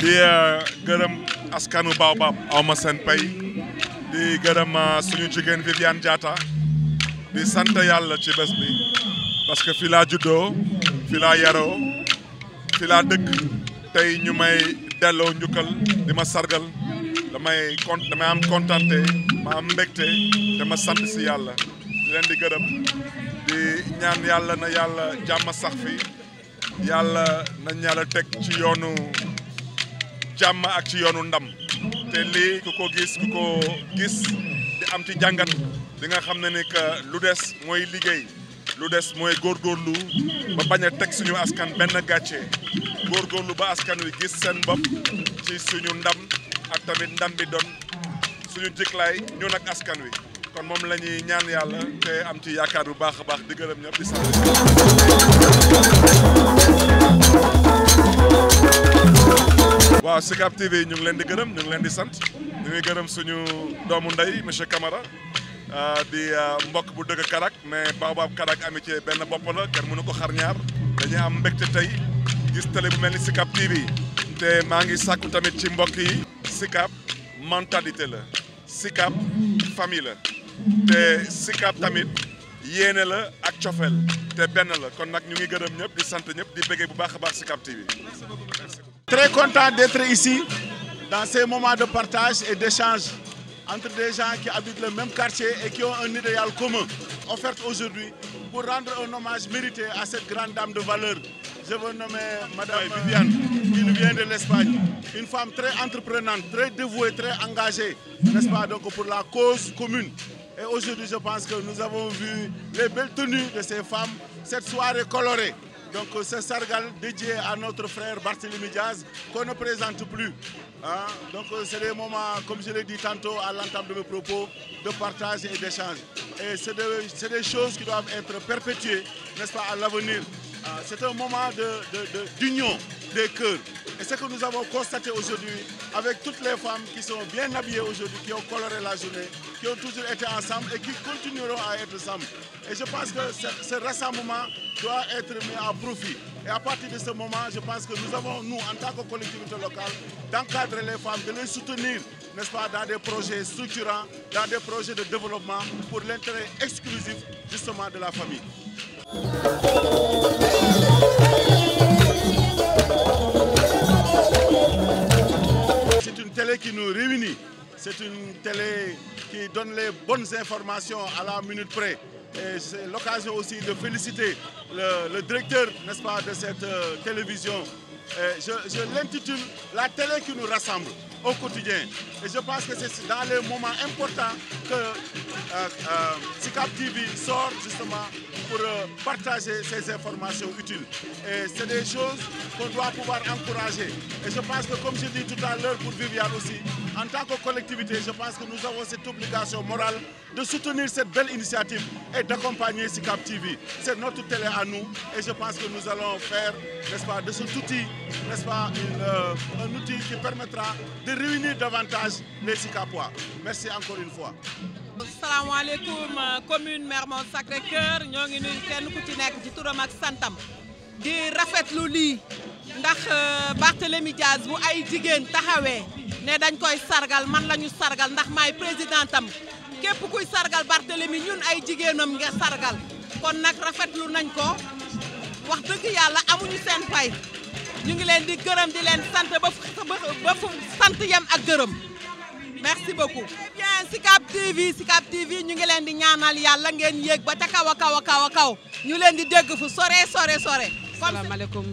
di gërëm askanu Baobab aw ma seen pay di gërëm suñu jigéen Viviane Diatta di sant yàlla ci bés bi parce que fi laa juddoo fi laa yaroo fi laa dëkk tey ñu may delloo njukkal di ma sargal damay kon damay am kontante ma am mbégte dama sant si yàlla di leen di gërëm di ñaan yàlla na yàlla jàmm sax fi yàlla nañ yàlla teg ci yoonu jàmm ak ci yoonu ndam te lii ku ko gis ku ko gis di am ci jàngat di nga xam ne ni que lu des mooy liggéey lu des mooy góorgóorlu ba bañ a teg suñu askan benn gàcce góorgóorlu ba askan wi gis seen bopp ci suñu ndam ak tamit ndam bi doon suñu jiklaay ñun ak askan wi kon moom la ñuy ñaan yàlla te am ci yaakaar bu baax a baax di gërëm ñëpp di sant. waaw Sicap TV ñu ngi leen di gërëm ñu ngi leen di sant ñu ngi gërëm suñu doomu ndey monsieur Camara di mbokk bu dëgg Karak mais Baobab Karak amitié benn bopp la kenn mënu ko xar ñaar dañuy am mbégte tey gis télé bu mel ni Sicap TV te maa ngi sàkku tamit ci mbokk yi Sicap mentalité la Sicap famille la te Sicap tamit yéene la ak cofeel te benn la kon nag ñu ngi gërëm ñëpp di sant ñëpp di bëggee bu baax a baax Sicap TV. Très content d'être ici dans ces moments de partage et d'échange entre des gens qui habitent le même quartier et qui ont un idéal commun offert aujourd'hui pour rendre un hommage mérité à cette grande dame de valeur. Je veux nommer Madame Viviane, qui nous vient de l'Espagne. Une femme très entreprenante, très dévouée, très engagée, n'est-ce pas, donc pour la cause commune. Et aujourd'hui, je pense que nous avons vu les belles tenues de ces femmes, cette soirée colorée. Donc ce sargal dédié à notre frère Barthélémy Diaz qu'on ne présente plus. Hein? Donc c'est des moments, comme je l'ai dit tantôt à l'entame de mes propos, de partage et d'échange. Et c'est des, des, choses qui doivent être perpétuées, n'est-ce pas, à l'avenir. C'est un moment d'union de, de, des cœurs. Et ce que nous avons constaté aujourd'hui, avec toutes les femmes qui sont bien habillées aujourd'hui, qui ont coloré la journée, qui ont toujours été ensemble et qui continueront à être ensemble. Et je pense que ce, ce rassemblement doit être mis à profit. Et à partir de ce moment, je pense que nous avons, nous, en tant que collectivité locale, d'encadrer les femmes, de les soutenir, n'est-ce pas, dans des projets structurants, dans des projets de développement pour l'intérêt exclusif, justement, de la famille. C'est une télé qui nous réunit. C'est une télé qui donne les bonnes informations à la minute près. Et c'est l'occasion aussi de féliciter le, le directeur, n'est-ce pas, de cette euh, télévision. Et je, je l'intitule La télé qui nous rassemble au quotidien. Et je pense que c'est dans les moments importants que euh, euh, Sicap TV sort justement pour partager ces informations utiles. Et c'est des choses qu'on doit pouvoir encourager. Et je pense que, comme je dis tout à l'heure pour Viviane aussi, en tant que collectivité, je pense que nous avons cette obligation morale de soutenir cette belle initiative et d'accompagner Sicap TV. C'est notre télé à nous et je pense que nous allons faire, n'est-ce pas, de cet outil, n'est-ce pas, une, euh, un outil qui permettra de réunir davantage les Sicapois. Merci encore une fois. salaamaaleykum commune Mermoz Sacré-Cœur ñoo ngi nuyu kenn ku ci nekk ci turam ak santam di rafetlu lii ndax Barthélémy Diaz bu ay jigéen taxawee ne dañ koy sargal man la ñu sargal ndax maay président tam képp kuy sargal Barthélémy ñun ay jigéenam nga sargal kon nag rafetlu nañ ko wax dëgg yàlla amuñu seen fay ñu ngi leen di gërëm di leen sant ba ba fu sant yem ak gërëm merci beaucoup. bien Sicap TV Sicap TV ñu ngi leen di ñaanal yàlla ngeen yéeg ba ca kaw a kaw a kaw a kaw ñu leen di dégg fu sore sore sore. salaamaaleykum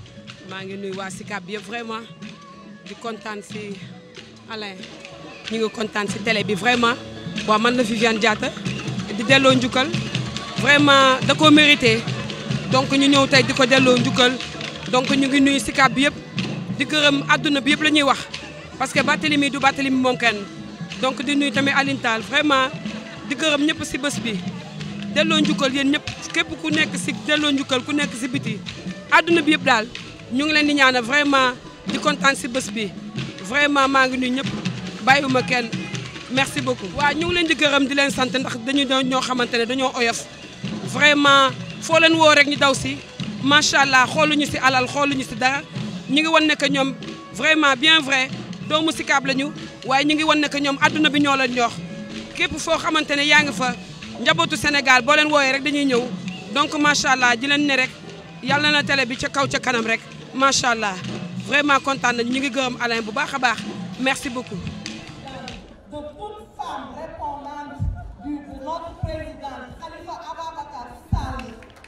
maa ngi nuyu waa Sicap bi yëpp vraiment di kontaan si Alain ñu ngi kontaan si télé bi vraiment waaw man la Viviane Diatta di delloo njukkal vraiment da koo mérité donc ñu ñëw tey di ko delloo njukkal donc ñu ngi nuyu Sicap bi yëpp di gërëm adduna bi yëpp la ñuy wax parce que Barthélémy du Barthélémy moom kenn donc di nuyu tamit Aline Tall vraiment di gërëm ñëpp si bés bi delloo njukkal yéen ñëpp képp ku nekk si delloo njukkal ku nekk si biti adduna bi yëpp daal ñu ngi leen di ñaanal vraiment di kontaan si bés bi vraiment maa ngi nuyu ñëpp bàyyiwuma kenn merci beaucoup. waaw ñu ngi leen di gërëm di leen sant ndax dañu doon ñoo xamante ne dañoo oyof vraiment foo leen woo rek ñu daw si macha allah xooluñu si alal xooluñu si dara ñu ngi wan ne que ñoom vraiment bien vrai doomu Sicap lañu waaye ñu ngi wan ne que ñoom adduna bi ñoo leen jox képp foo xamante ne yaa ngi fa njabootu Sénégal boo leen wooyee rek dañuy ñëw donc macha allah di leen ne rek yàlla na télé bi ca kaw ca kanam rek macha allah vraiment kontaan nañu ñu ngi gërëm Alain bu baax a baax merci beaucoup. de toute femme répondante du, de notre président Khalifa Ababakar Sall.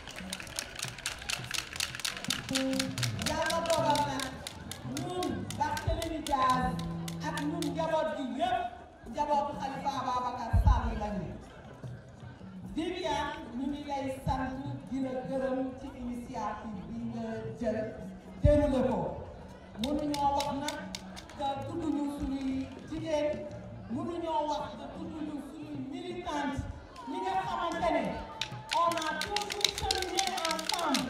yàlla dogal na ñun Barthélémy Diaz ak ñun njaboot gi yëpp njabootu Khalifa Ababakar Sall lañu. Viviane ñu ngi lay sant di la gërëm ci initiative bi nga jël déroulé ko mënuñoo wax nag te tudduñu suñuy jigéen mënuñoo wax te tudduñu suñuy militante ñi nga xamante ne on a toujours cheminé ensemble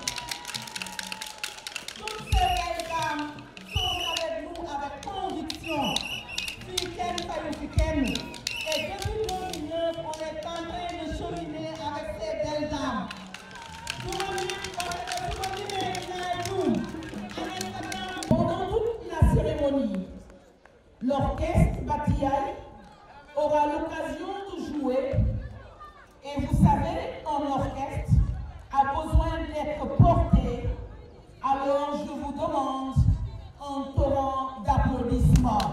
toutes ces belles dames sont avec nous avec conviction fii kenn fayu fi kenn et depuis 2009 on est en train de cheminer avec ces belles dames su ma lim parce que su ma limee dinaa juum pendant toute la cérémonie l'orchestre Batiaï aura l'occasion de jouer et vous savez un orchestre a besoin d'être porté alors je vous demande un torrent d'applaudissements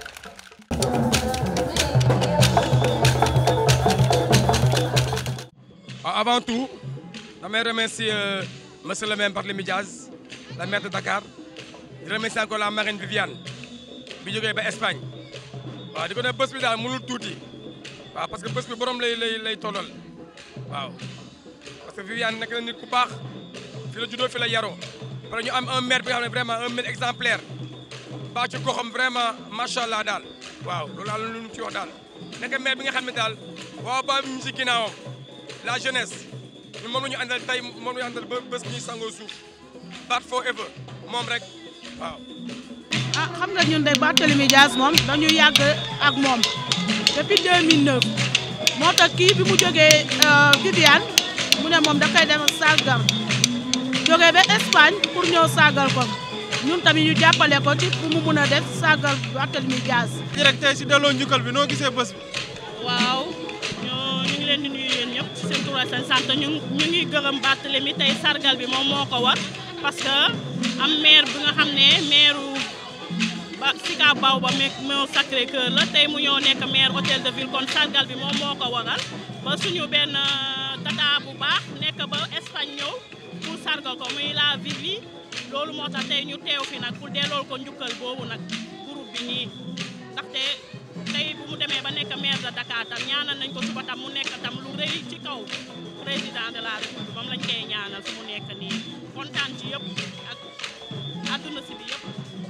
Avant tout, damay remercier euh, monsieur le maire Barthélémy Diaz la maire de Dakar di remercier encore la marraine Viviane bi jógee ba Espagne waaw di ko ne bés bi daal mënul tuuti waaw parce que bés bi borom lay lay lay tollal waaw parce que Viviane nekk na nit ku baax fi la juddoo fi la yaroo pare ñu am un maire bi nga xam ne vraiment un maire exemplaire baax ci goxam vraiment macha allah daal waaw loolu daal lu ñu ci wax daal nekk maire bi nga xam ne daal waaw ba ñu ci ginnaawam la jeunesse ñun moom la ñu àndal tey moom la ñu àndal ba bés bu ñuy sangoo suuf baat forever moom rek waaw. ah xam nga ñun de Barthélémy Dias moom dañu yàgg ak moom depuis 2009 moo tax kii bi mu jógee Viviane mu ne moom da koy dem sargal jógee ba Espagne pour ñëw sargal ko ñun tamit ñu jàppale ko ci pour mu mun a def sargal Barthélémy Dias. rek tey si delloo njukkal bi noo gisee bés bi. waaw ñoo ñu ngi leen di nuyu yéen ñëpp ci seen tur ak seen sant ñu ñu ngi gërëm Barthélémy tey sargal bi moom moo ko war parce que am maire bi nga xam ne maire ba Sicap Baobab moo Sacré Cœur la tey mu ñëw nekk maire hôtel de ville kon sargal bi moom moo ko waral ba suñu benn tata bu baax nekk ba Espagne ñëw pour sargal ko muy la Vivi loolu moo tax tey ñu teew fi nag pour dellool ko njukkal boobu nag groupe bi nii ndaxte tey bu mu demee ba nekk maire de Dakar tam ñaanal nañ ko suba tam mu nekk tam lu rëy ci kaw président de la république moom lañ koy ñaanal fu mu nekk nii kontaan ci yëpp ak àdduna si bi yëpp.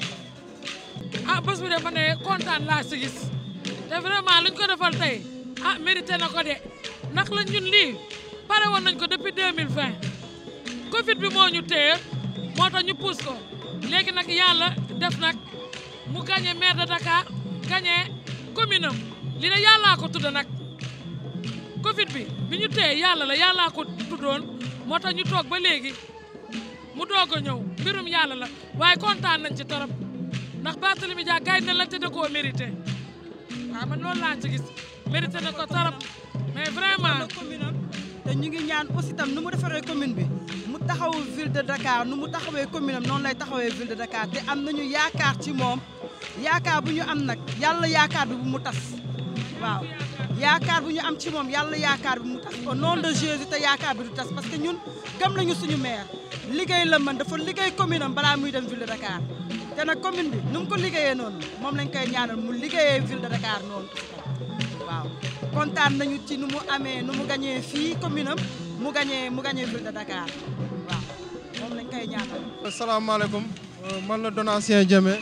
ah bés bi de ma ne kontaan laa si gis te vraiment luñ ko defal tey ah mérité na ko de ndax la ñun lii pare woon nañ ko depuis 2020 Covid bi moo ñu téye moo tax ñu pousse ko léegi nag yàlla def nag mu gagné maire de Dakar gagné commune am li ne yàllaa ko tudd nag Covid bi bi ñu téye yàlla la yàllaa ko tuddoon moo tax ñu toog ba léegi mu doog a ñëw mbirum yàlla la waaye kontaan nañ ci torop ndax Barthélémy Dias gaay na la te da koo mérité waaw man loolu laa ci gis mérité na ko torop mais vraiment te ñu ngi ñaan aussi tam nu mu defaree commune bi mu taxawu ville de Dakar nu mu taxawee commune am noonu lay taxawee ville de Dakar te am nañu yaakaar ci moom yaakaar bu ñu am nag yàlla yaakaar bi bu mu tas waaw yaakaar bu ñu am ci moom yàlla yaakaar bi mu tas au nom de Jésus te yaakaar bi du tas parce que ñun gëm nañu suñu maire liggéey la man dafa liggéey commune am balaa muy dem ville de Dakar te nag commune bi nu mu ko liggéeyee noonu moom lañ koy ñaanal mu liggéeyee ville de Dakar noonu waaw kontaan nañu ci nu mu amee nu mu gañee fii commune am mu gañee mu gañee ville de Dakar waaw moom lañ koy ñaanal. asalaamaaleykum man la Donatien Diémé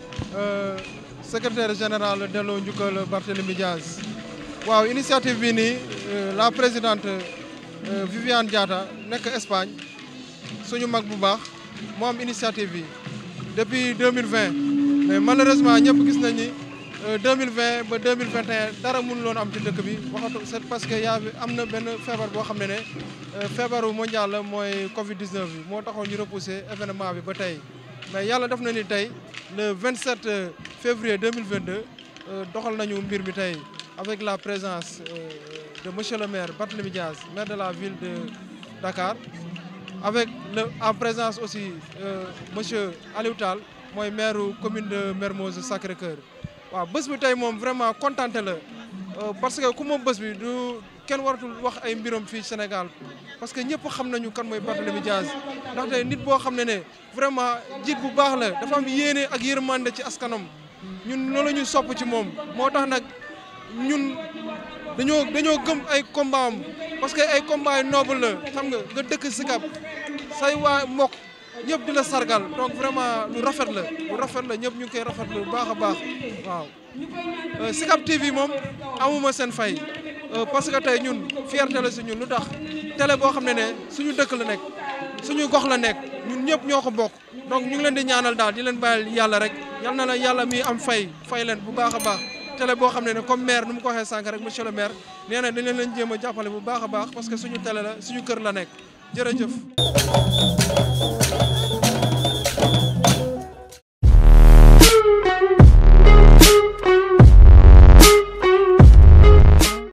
secrétaire général delloo njukkal Barthélémy Dias waaw initiative bi nii la présidente Viviane Diatta nekk Espagne suñu mag bu baax moo am initiative bi depuis 2020 mais malheureusement ñëpp gis nañ ni 2020 ba 2021 dara mënu loon am ci dëkk bi waxatu c'est parce que yaa am na benn feebar boo xam ne ne feebaru mondial la mooy Covid 19 bi moo taxoon ñu repousser événement bi ba tey mais yàlla def na ni tey le 27 février 2022 doxal nañu mbir mi tey avec la présence de monsieur le maire Barthélémy Diaz maire de la ville de Dakar avec le en présence aussi monsieur Aliou Tall mooy maire commune de Mermoz Sacré-Cœur waaw bés bi tey moom vraiment contenté la parce que ku moom bés bi du kenn waratul wax ay mbiram fii Sénégal parce que ñëpp xam nañu kan mooy Barthélémy Diaz ndaxte nit boo xam ne ne vraiment jiit bu baax la dafa am yéene ak yërmande ci askanam ñun loolu ñu sopp ci moom moo tax nag ñun dañoo dañoo gëm ay combat am parce que ay combat yu noble la xam nga nga dëkk Sicap say waa mbokk ñëpp di la sargal donc vraiment lu rafet la lu rafet la ñëpp ñu ngi koy rafetlu bu baax a baax waaw Sicap TV moom amuma seen fay parce que tey ñun fierté la si ñun lu tax télé boo xam ne ne suñu dëkk la nekk suñu gox la nekk ñun ñëpp ñoo ko bokk donc ñu ngi leen di ñaanal daal di leen bàyyil yàlla rek yal na la yàlla mi am fay fay leen bu baax a baax télé boo xam ne ne comme maire nu mu ko waxee sànq rek monsieur le maire nee na dañ leen leen jéem a jàppale bu baax a baax parce que suñu télé la suñu kër la nekk jërëjëf